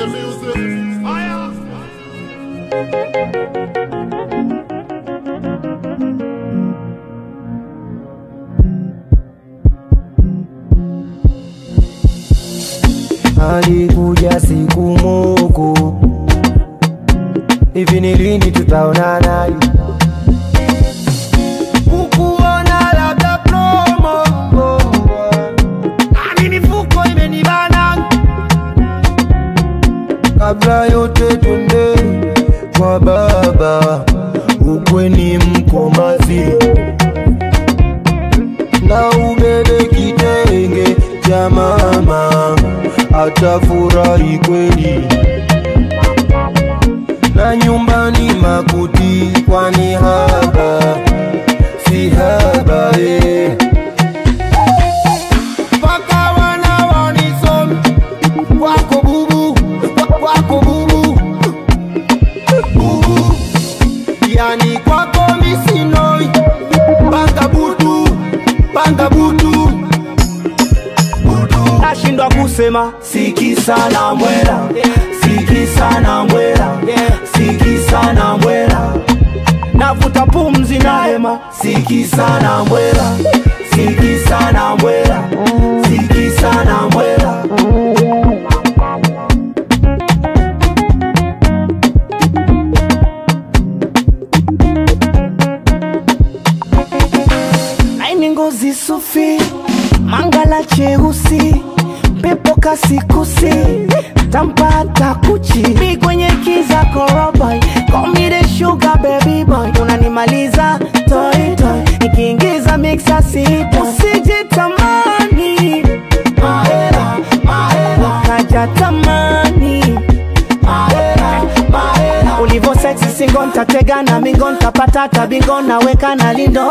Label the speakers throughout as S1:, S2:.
S1: alikuja siku moko hivi ni lini tutaonana kukuona labda promo nami mifuko imenibana kabla yote twende kwa baba ukweni mkomazi na ubebe kitenge cha mama atafurahi kweli na nyumbani makuti kwani haba si haba eh. Paka wana wanisomi kwako bubu kwa- kwako bubu bubu yani kwako misinoi panga butu panga butu butu
S2: nashindwa kusema siki sana mwela siki sana mwela siki sana mwela navuta pumzi na hema siki sana mwela siki sana mwela siki sana mwela laini ngozi sufi mangala cheusi pepo kasikusi tampata kuchi mi kwenye kiza koroboy komide sugar baby boy unanimaliza toy toy nikiingiza mixa sita usijitamani mahela mahela kaja tamani mahela mahela ulivo sexy singo ntatega na mingo ntapata tabingo naweka na lindo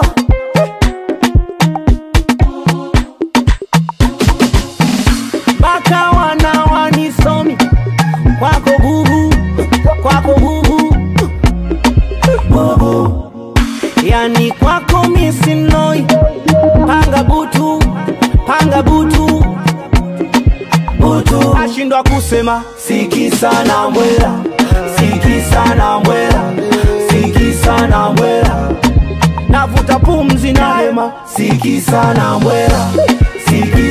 S2: mpaka wana wanisomi kwako bubu kwako bubu bubu yani kwako misinoi panga butu panga butu butu ashindwa kusema siki sana mwela siki sana mwela siki sana mwela navuta pumzi na hema siki sana mwela siki